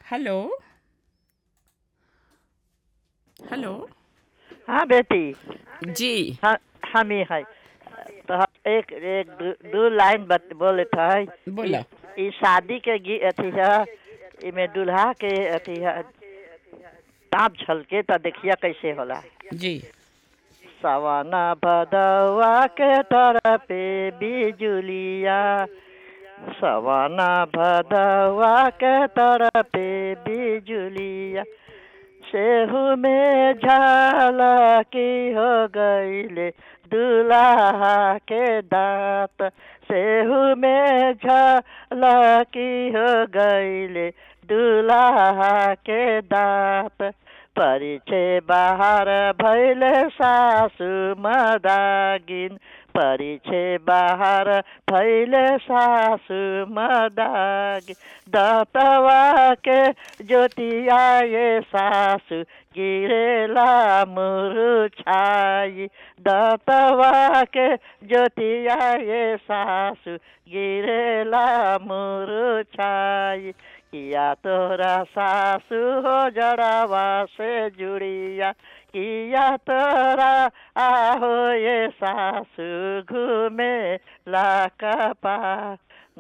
hello hello हाँ बेटी जी हाँ हम ही है तो हम एक एक दू, दू लाइन बत बोले है बोला ई शादी के गी अथी है इमे दूल्हा के अथी है ताप झलके तो देखिया कैसे होला जी सवाना भदवा के तरफे बिजुलिया सवाना भदवा के तरफे बिजुलिया सेहू में झलकी हो गईले दूल्हा के दांत सेहू में झलकी हो गईले दूल्हा के दांत परिचय बाहर भैले सासु मदागिन परिचय बाहर भैले सासु मदागिन दतवा के ज्योतिया ये सासु गिरेला मुरुछाई दतवा के ज्योतिया ये सासु गिरेला मुरुछाई किया तोरा सासु हो जड़ावा से जुड़िया किया तोरा आहो ये सासु घूमे ला कपा